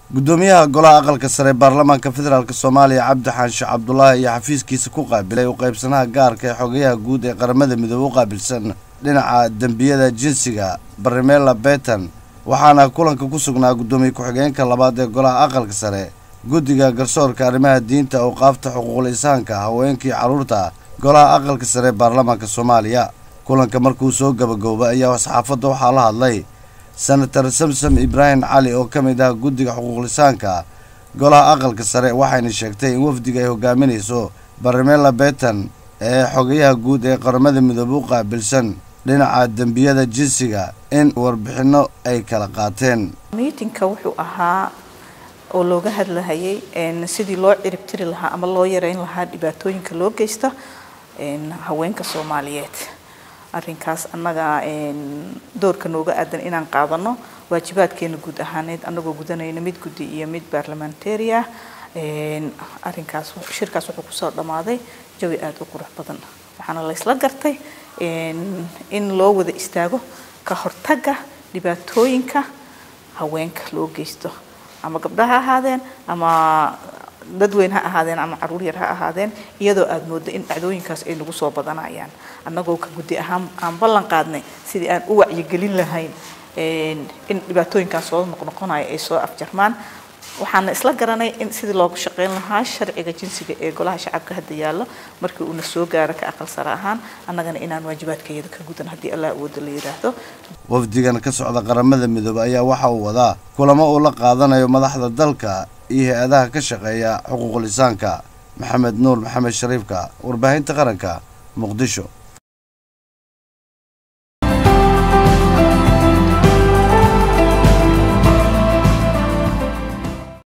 gudoomiyaha golaha aqalka sare baarlamaanka federaalk soomaaliya cabdi xaanshe cabdulaahi iyo xafiiskiisa ku qaabilay u qaybsanaha gaarka ee xogayaha guud ee qaramada midoobe u qaabilsan dhinaca dembiyada jinsiga barimela betan waxaana kulanka ku sugnaa guddoomiye ku-xigeenka labaad ee golaha aqalka sare guddiga garsoorka arrimaha diinta awqaafta xuquuqul insaanka haweenkii carruurta golaha aqalka sare ee baarlamaanka soomaaliya kulanka markuu soo gabagooba ayaa saxaafadda waxaa la hadlay senator samsom ibraahim cali oo ka mid ah guddiga xuquuqlisaanka golaha aqalka sare waxayna sheegtay in wafdiga ay hogaaminayso barimela betan ee xogayaha guud ee qaramada midoobe u qaabilsan dhinaca dembiyada jinsiga in warbixinno ay kala qaateen miitinka wuxuu ahaa oo looga hadlahayay sidii loo ciribtiri lahaa ama loo yareyn lahaa dhibaatooyinka loo geysta haweenka soomaaliyeed arrinkaas annaga doorka nooga aadan inaan qaadano waajibaadkeena guud ahaaneed annagoo gudanayna mid guddi iyo mid baarlamentary ah arrinkaas shirkaas wuxuu kusoo dhammaaday jawi aada u qurux badan waxaana la ysla gartay in loo wada istaago ka hortagga dhibaatooyinka haweenka loo geysto ama gabdha ha ahaadeen ama dadweyn ha ahaadeen ama caruur yar ha ahaadeen iyadoo aada moodo in dhacdooyinkaas ay nagu soo badanayaan annagoo ka guddi ahaan aan ballan qaadnay sidii aan u wacyigelin lahayn in dhibaatooyinkaas soo noqnoqonaya ay soo afjarmaan waxaana isla garanay in sidii loogu shaqeyn lahaa sharciga jinsiga ee golaha shacabka hadda yaallo markii uuna soo gaaro ka aqal sare ahaan annagana inaan waajibaadkayada ka gudan haddii allah awooda la yidhaahdo wafdigan ka socda qaramada midoobe ayaa waxa uu wadaa kulamo uu la qaadanayo madaxda dalka iyo hay-adaha ka shaqeeya xuquuqlisaanka maxamed nuur maxamed shariifka warbaahinta qaranka muqdisho